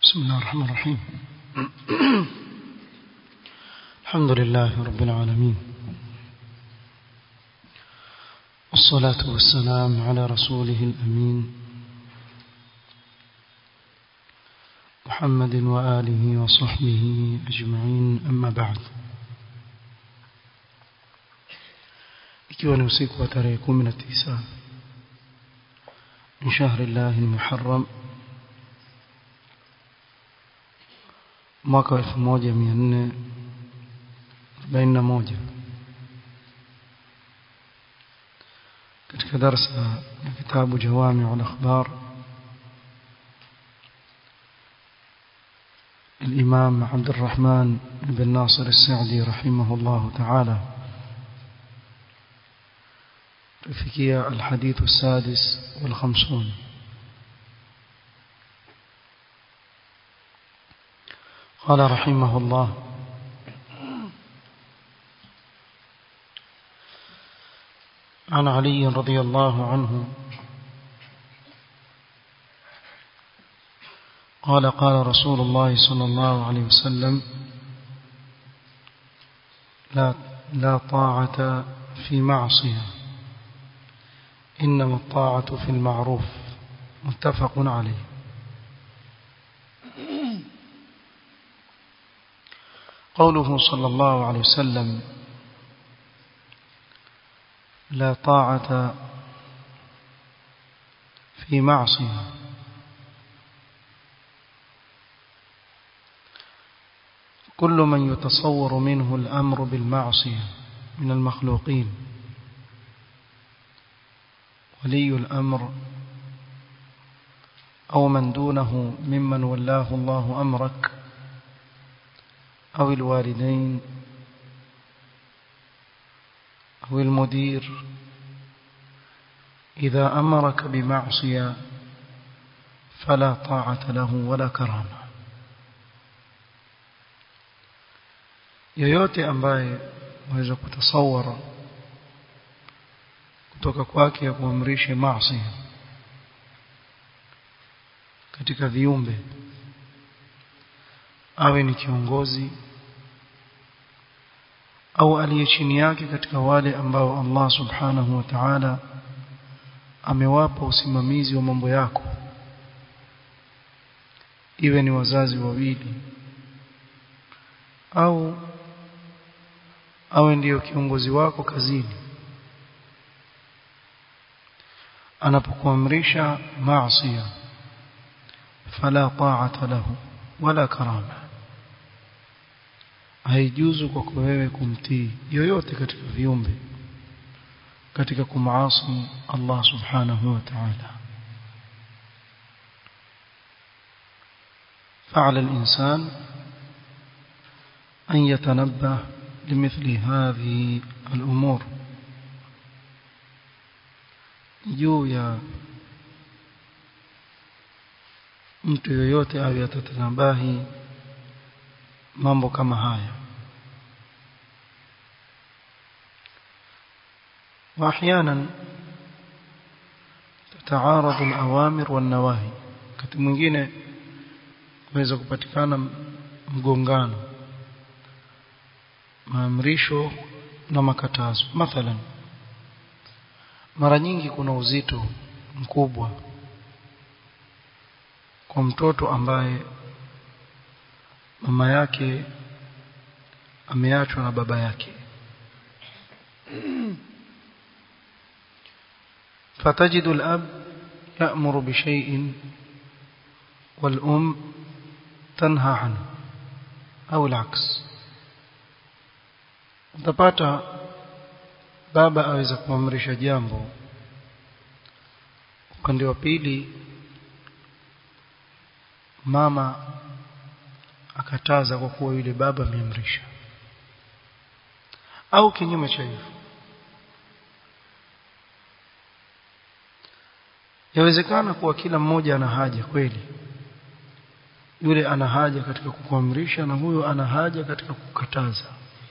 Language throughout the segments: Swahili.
بسم الله الرحمن الرحيم الحمد لله رب العالمين والصلاة والسلام على رسوله الأمين محمد وآله وصحبه أجمعين أما بعد ikiwa ni usiku wa tarehe 19 من شهر الله المحرم mwaka 1441 katika darasa ya kitabu jawami al-akhbar الإمام عبد الرحمن بن ناصر السعدي رحمه الله تعالى تفكية الحديث السادس والخمسون قال رحمه الله عن علي رضي الله عنه قال قال رسول الله صلى الله عليه وسلم لا لا طاعة في معصية إنما الطاعة في المعروف متفق عليه قوله صلى الله عليه وسلم لا طاعة في معصية كل من يتصور منه الأمر بالمعصية من المخلوقين ولي الأمر أو من دونه ممن ولاه الله أمرك أو الوالدين أو المدير إذا أمرك بمعصية فلا طاعة له ولا كرامة yoyote ambaye waweza kutasawara kutoka kwake ya kuamrisha maasi katika viumbe awe ni kiongozi au aliye chini yake katika wale ambao Allah subhanahu wa ta'ala amewapa usimamizi wa mambo yako iwe ni wazazi wawili au awe ndiyo kiongozi wako kazini anapokuamrisha maasiya fala ta'ata lahu wala karama haijuzu kwako wewe kumtii yoyote katika viumbe katika kumaasi Allah subhanahu wa ta'ala فعلى الإنسان أن يتنبه لمثل هذه الأمور juu ya mtu yoyote awe atatanabahi mambo kama haya واحيانا تتعارض الأوامر والنواهي wakati mwingine kuweza kupatikana mgongano maamrisho na makatazo mathalan mara nyingi kuna uzito mkubwa kwa mtoto ambaye mama yake ameachwa na baba yake فتجد الأب يأمر بشيء والأم تنهى عنه أو العكس utapata baba aweza kuamrisha jambo upande wa pili mama akataza kwa kuwa yule baba ameamrisha au kinyume cha hivyo yawezekana kuwa kila mmoja ana haja kweli yule ana haja katika kukuamrisha na huyo ana haja katika kukataza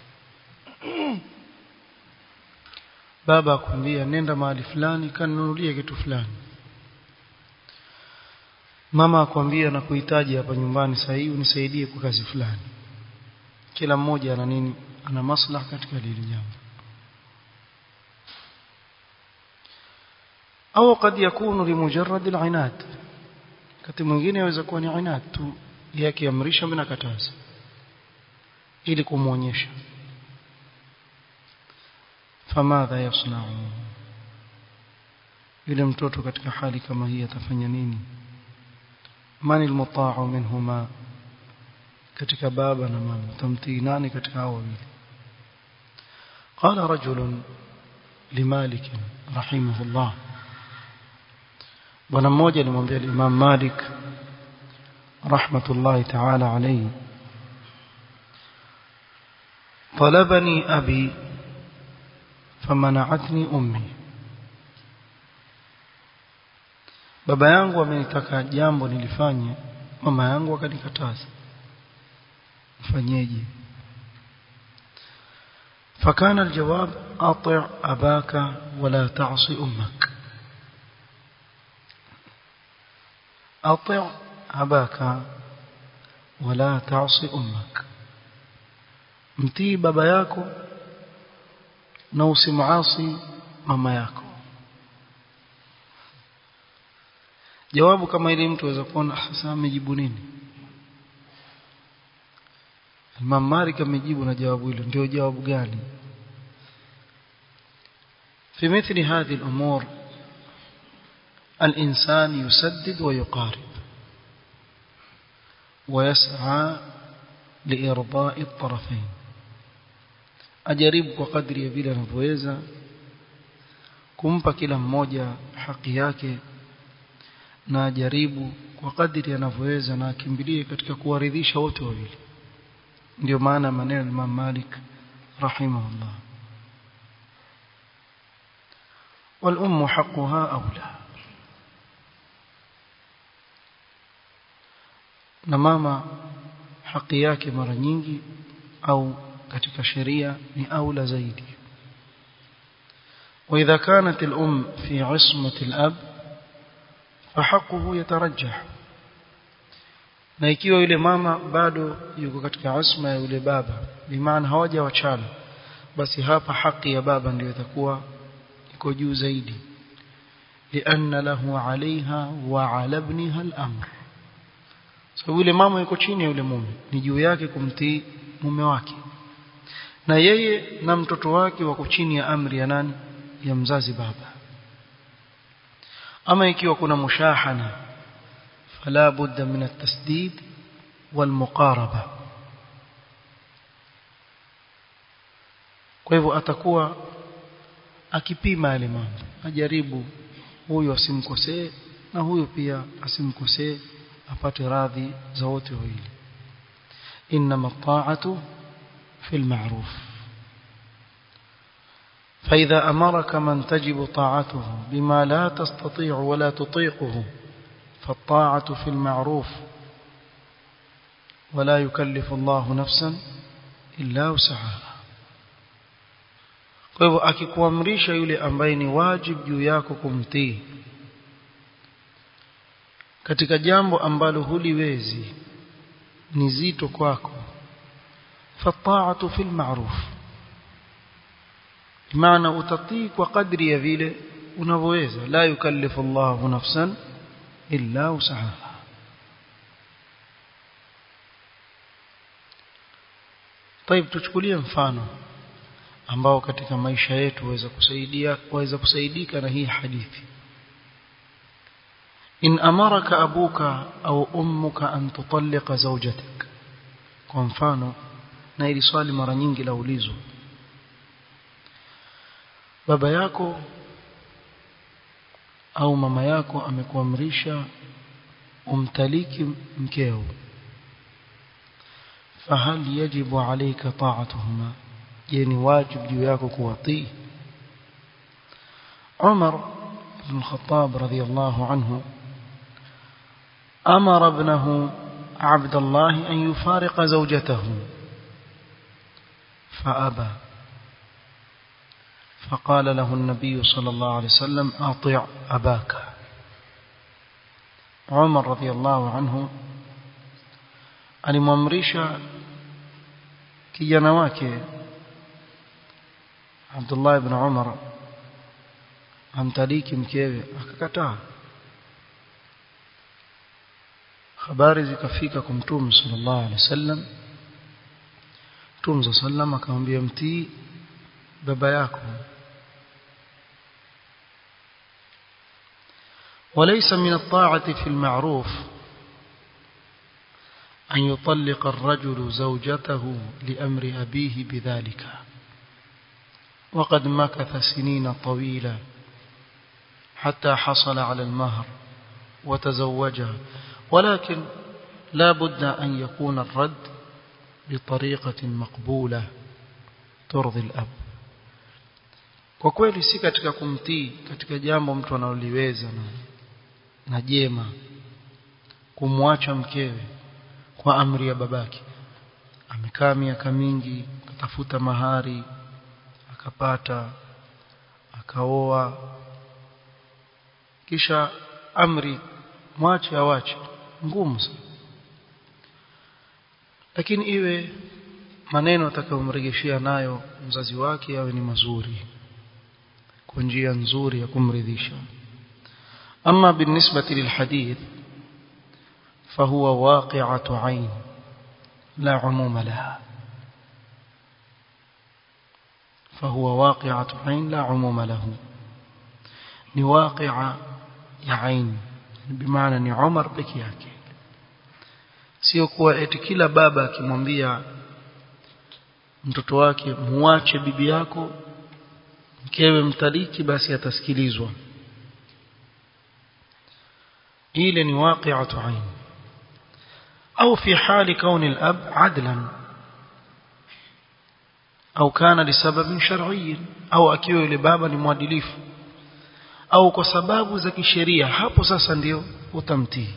baba akwambia nenda mahali fulani kanunulie kitu fulani mama akwambia na kuhitaji hapa nyumbani sasa hivi unisaidie kwa kazi fulani kila mmoja ana nini ana maslaha katika lile jambo au kad yakunu limujarrad al-inad wakati mwingine yaweza kuwa ni inad tu yake amrisha bila kataza ili kumuonyesha famadha yasna'u yule mtoto katika hali kama hii atafanya nini man almuta'u minhuma katika baba na mama tamtii nani katika hao wawili qala rajul limalik rahimahullah bwana mmoja alimwambia Imam Malik rahmatullahi ta'ala alayhi طلبني أبي فمنعتني أمي baba yangu amenitaka jambo nilifanye mama yangu akanikataza mfanyeje فكان الجواب أطع أباك ولا تعصي أمك أطع أباك ولا تعصي أمك mtii baba yako na usimuasi mama yako jawabu kama ile mtu aweza kuona sasa amejibu nini Imam Malik amejibu na jawabu hilo ndio jawabu gani في مثل هذه الأمور الإنسان يسدد ويقارب ويسعى لإرضاء الطرفين ajaribu kwa kadri ya vile anavyoweza kumpa kila mmoja haki yake na ajaribu kwa kadri anavyoweza na akimbilie katika kuwaridhisha wote wawili ndio maana maneno ya Imam Malik rahimahullah والأم حقها أولى na mama haki yake mara nyingi au katika sheria ni aula zaidi واذا كانت الام في عصمه الاب فحقه يترجح na ikiwa yule mama bado yuko katika asma ya yule baba bimaana hawaja wachana basi hapa haki ya baba ndio itakuwa iko juu zaidi لأن له عليها وعلى ابنها الأمر sababu yule mama yuko chini ya yule mume ni juu yake kumtii mume wake na yeye na mtoto wake wako chini ya amri ya nani ya mzazi baba ama ikiwa kuna mushahana fala budda min at-tasdid wal muqaraba kwa hivyo atakuwa akipima yale mambo ajaribu huyu asimkosee na huyu pia asimkosee apate radhi za wote wawili inma at-ta'atu في المعروف فإذا أمرك من تجب طاعته بما لا تستطيع ولا تطيقه فالطاعة في المعروف ولا يكلف الله نفسا إلا وسعها kwa hivyo akikuamrisha yule ambaye ni wajibu juu yako kumtii katika jambo ambalo huliwezi ni zito kwako فالطاعة في المعروف بمعنى utatii kwa kadri ya vile unavyoweza la yukallifu Allahu nafsan illa wusaha طيب tuchukulie mfano ambao katika maisha yetu waweza kusaidia waweza kusaidika na hii hadithi in amaraka abuka au ummuka an tutalliqa zawjatak kwa mfano na ili swali mara nyingi laulizwa baba yako au mama yako amekuamrisha umtaliki mkeo fahal yajibu alayka ta'atuhuma je ni wajibu juu yako kuwatii Umar ibn Khattab radiyallahu anhu amara ibnahu عبد الله أن يفارق زوجته فأبى فقال له النبي صلى الله عليه وسلم أطع أباك Umar radhiallahu anhu alimwamrisha kijana wake Abdullah ibn Umar amtaliki mkewe akakataa habari zikafika kwa mtume sallallahu alaihi wasallam mtume sallam akamwambia mtii baba yako وليس من الطاعة في المعروف أن يطلق الرجل زوجته لأمر أبيه بذلك وقد مكث سنين طويلة حتى حصل على المهر وتزوجها ولكن لا بد أن يكون الرد بطريقة مقبولة ترضي الأب kwa kweli si katika kumtii katika jambo mtu analoliweza na, na jema kumwacha mkewe kwa amri ya babake amekaa miaka mingi akatafuta mahari akapata akaoa kisha amri mwache awache ngumu sana lakini iwe maneno atakayomrejeshea nayo mzazi wake awe ni mazuri kwa njia nzuri ya kumridhisha ama بالنسبه للحديث فهو واقعه عين لا عموم لها فهو واقعه عين لا عموم له ni waqi'a ya ain bimaana ni Umar peke yake sio kuwa eti kila baba akimwambia mtoto wake muache bibi yako mkewe mtaliki basi atasikilizwa ile ni waqi'atu ain au fi hali kauni al-ab adlan au kana lisababin shar'i au akiwa yule baba ni mwadilifu au kwa sababu za kisheria hapo sasa ndio utamtii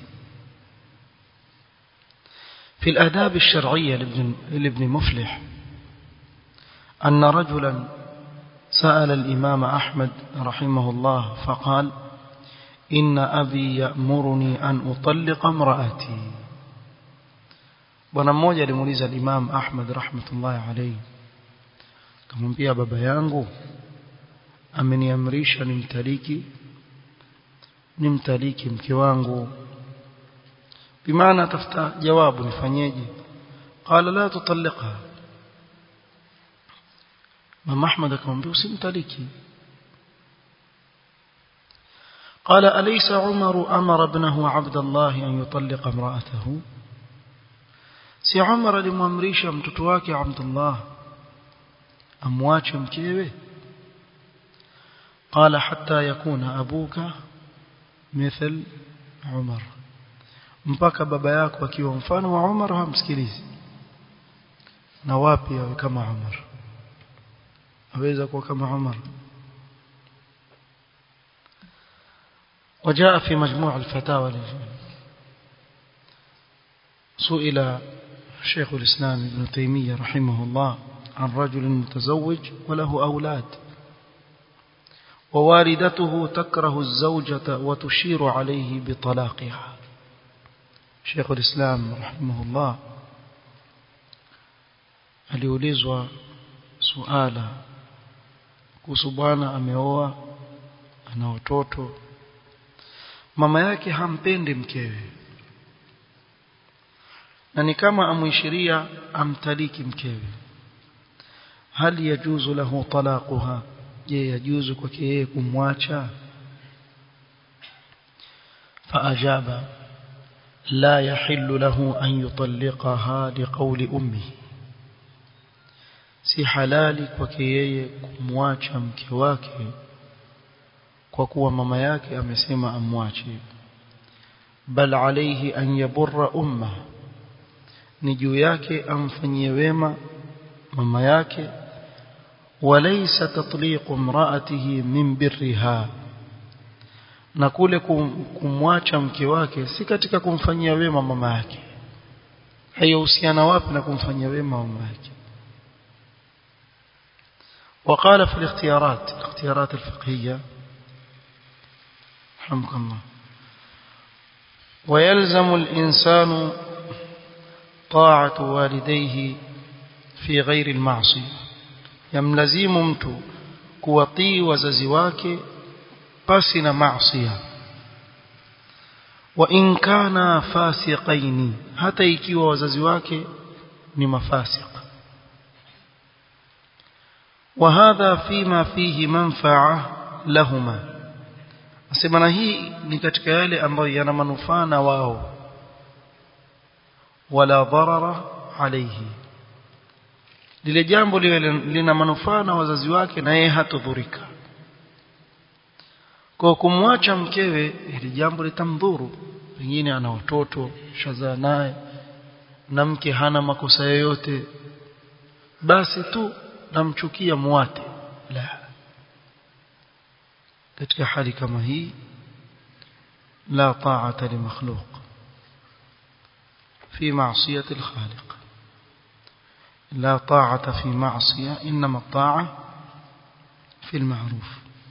في الآداب الشرعية لابن, لابن مفلح أن رجلا سأل الإمام أحمد رحمه الله فقال إن أبي يأمرني أن أطلق امرأتي bwana mmoja alimuuliza Imam Ahmad rahmatullahi alayhi akamwambia baba yangu ameniamrisha nimtaliki nimtaliki mke wangu bimaana tafuta jawabu nifanyeje qala la tutalliqha mama ahmad akamwambia usimtaliki قال أليس عمر أمر ابنه عبد الله أن يطلق امرأته سي عمر لمؤمريشا mtoto wake Abdullah amwache mkewe قال حتى يكون أبوك مثل عمر mpaka baba yako akiwa mfano wa Umar hamsikilizi na wapi awe kama Umar aweza kuwa kama Umar وجاء في مجموع الفتاوى سئل شيخ الإسلام ابن تيمية رحمه الله عن رجل متزوج وله أولاد ووالدته تكره الزوجة وتشير عليه بطلاقها شيخ الإسلام رحمه الله aliulizwa suala kuhusu bwana ameoa ana watoto mama yake hampendi mkewe na ni kama amuishiria amtaliki mkewe hali yajuzu lahu talaquha je yajuzu kwake yeye kumwacha faajaba la yahillu lahu an yutalliqaha liqawli ummihi si halali kwake yeye kumwacha mke wake kwa kuwa mama yake amesema amwache bal alayhi an yaburra umma ni juu yake amfanyie wema mama yake walaysa tatliqu imra'atihi min birriha na kule kumwacha mke wake si katika kumfanyia wema mama yake haihusiana wapi na kumfanyia wema mama yake وقال في الاختيارات الاختيارات الفقهية رحمك الله ويلزم الإنسان طاعة والديه في غير المعصية يملزم mtu kuwatii wazazi wake pasi na maasiya wa in kana fasiqaini hata ikiwa wazazi wake ni mafasiq وهذا فيما فيه منفعه lahuma asema na hii ni katika yale ambayo yana manufaa na wao wala dharara alayhi lile jambo liwe lina manufaa na wazazi wake na yeye hatodhurika kwa kumwacha mkewe ili jambo litamdhuru pengine ana watoto shazaa naye na mke hana makosa yoyote basi tu namchukia muate la katika hali kama hii la ta'ata li makhluq fi ma'siyati al-khaliq لا طاعة في معصية إنما الطاعة في المعروف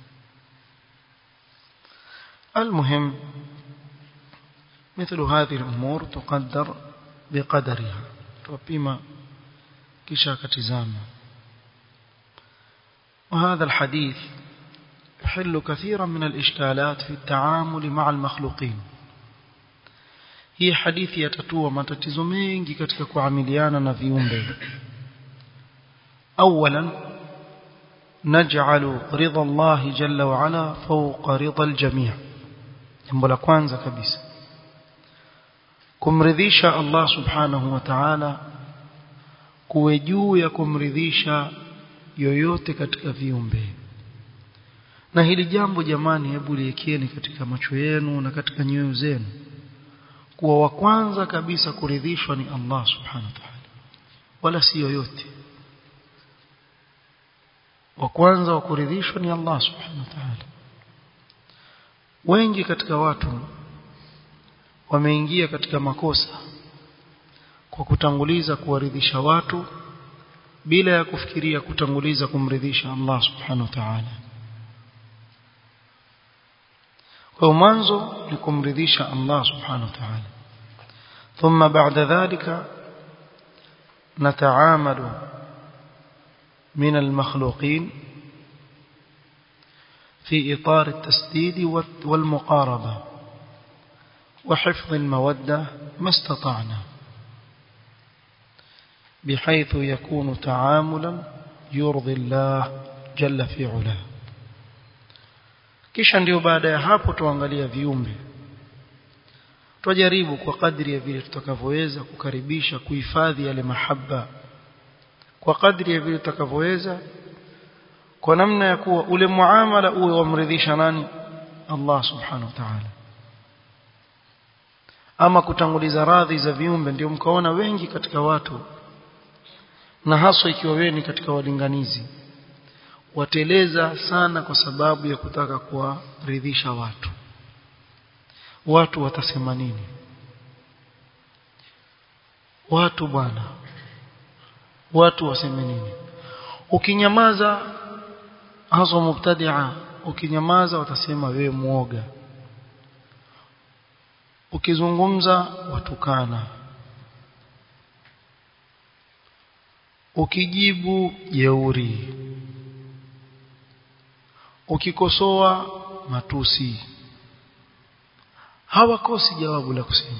المهم مثل هذه الأمور تقدر بقدرها وبما كشاك تزامة وهذا الحديث يحل كثيرا من الإشكالات في التعامل مع المخلوقين hii hadithi yatatua matatizo mengi katika kuamiliana na viumbe اولا نجعل رضا الله جل وعلا فوق رضا الجميع jambo la kwanza kabisa kumridhisha Allah subhanahu wa ta'ala kuwe juu ya kumridhisha yoyote katika viumbe na hili jambo jamani hebu liekeni katika macho yenu na katika nyoyo zenu kuwa wa kwanza kabisa kuridhishwa ni Allah subhanahu wa ta'ala wala si yoyote wa kwanza wa kuridhishwa ni Allah subhanahu wa ta'ala wengi katika watu wameingia katika makosa kwa kutanguliza kuwaridhisha watu bila ya kufikiria kutanguliza kumridhisha Allah subhanahu wa ta'ala kwa mwanzo ni kumridhisha Allah subhanahu wa ta'ala ثم بعد ذلك نتعامل من المخلوقين في إطار التسديد والمقاربة وحفظ المودة ما استطعنا بحيث يكون تعاملا يرضي الله جل في علاه kisha ndio baada ya hapo tuangalia viumbe tujaribu kwa kadri ya vile tutakavyoweza kukaribisha kuhifadhi yale mahaba kwa kadri ya vile tutakavyoweza kwa namna ya kuwa ule muamala uwe wamridhisha nani Allah subhanahu wa ta'ala ama kutanguliza radhi za viumbe ndio mkaona wengi katika watu na haswa ikiwa wewe ni katika walinganizi wateleza sana kwa sababu ya kutaka kuwaridhisha watu watu watasema nini watu bwana watu waseme nini ukinyamaza hazo mubtadia ukinyamaza watasema wewe muoga ukizungumza watukana ukijibu jeuri ukikosoa matusi hawakosi jawabu la kusema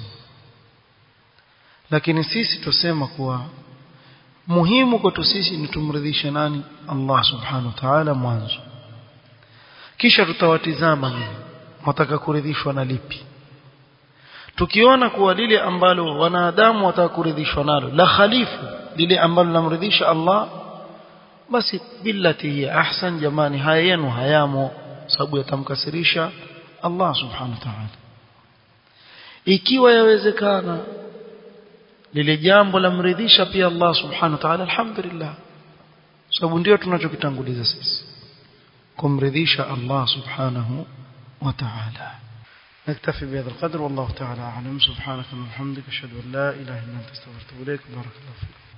lakini sisi tusema kuwa muhimu kwetu sisi ni tumridhishe nani Allah subhanahu wa ta'ala mwanzo kisha tutawatizama nini wataka kuridhishwa na lipi tukiona kuwa lile ambalo wanadamu wataka kuridhishwa nalo la khalifu lile ambalo lamridhisha Allah basi billati hiya ahsan jamani haya yenu hayamo sababu yatamkasirisha Allah subhanahu wa ta'ala ikiwa yawezekana lile jambo lamridhisha pia Allah subhanahu wa ta'ala alhamdulillah sababu ndio tunachokitanguliza sisi kumridhisha Allah subhanahu wa ta'ala نكتفي بهذا القدر والله تعالى أعلم سبحانك اللهم وبحمدك أشهد أن لا إله إلا أنت استغفرك وأتوب إليك بارك الله فيك